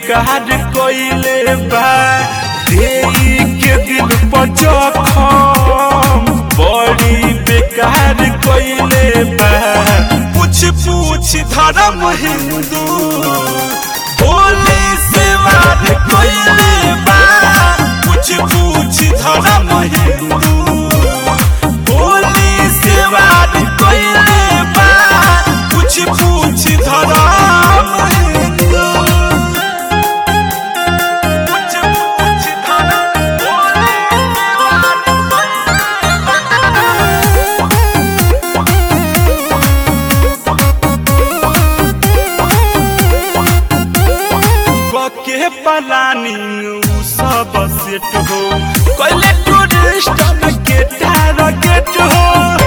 बेकार कोइले बा देई के दिल पर जखम बड़ी बेकार कोइले बा पूछ पूछ धर्म हिंदू होली से वार कोइले बा पूछ पूछ धर्म हिंदू होली से वार कोइले बा पूछ पूछ धर्म हिंदू पूछ पूछ धर्म होली से वार के पलानी उ सब सेट हो कोइले टूरिस्ट के टारगेट हो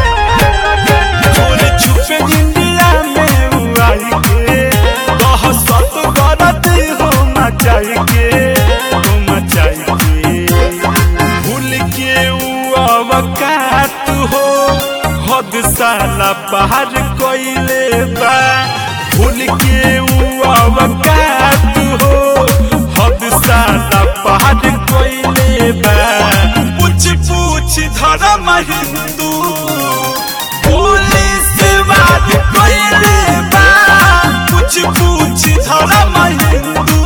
चोर छुपे इंडिया में उ आई के दहशत गरत हो मचाई के हो मचाई के भूल के उ अवकात हो हद साला बाहर कोइले बा भूल के उ अवकात हो हद साला बाहर कोइले बा पूछ पूछ धर्म हिंदू पुलिस बात कोइले बा पूछ पूछ धर्म हिंदू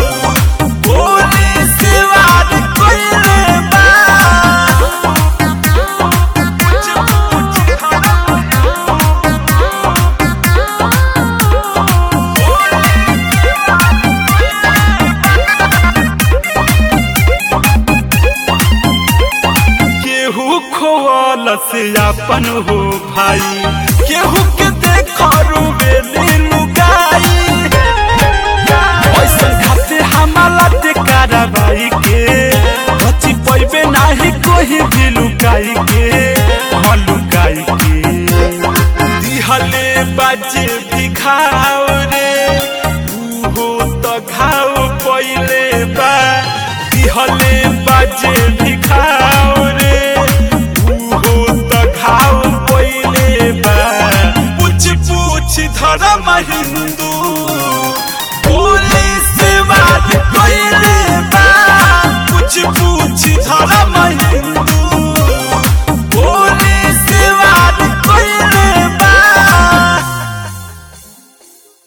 पुलिस बात कोइले बा पूछ पूछ धर्म केहू खोल से अपन हो भाई केहू के देखो रुबेली लुगाई ऐसा खाते हमारा ते कार्रवाई के बची पैबे नाही कोई भी लुकाई के हाँ लुकाई के दिहले बाजे भी खाओ रे उहो तो घाव पहिले बा दिहले बाजे भी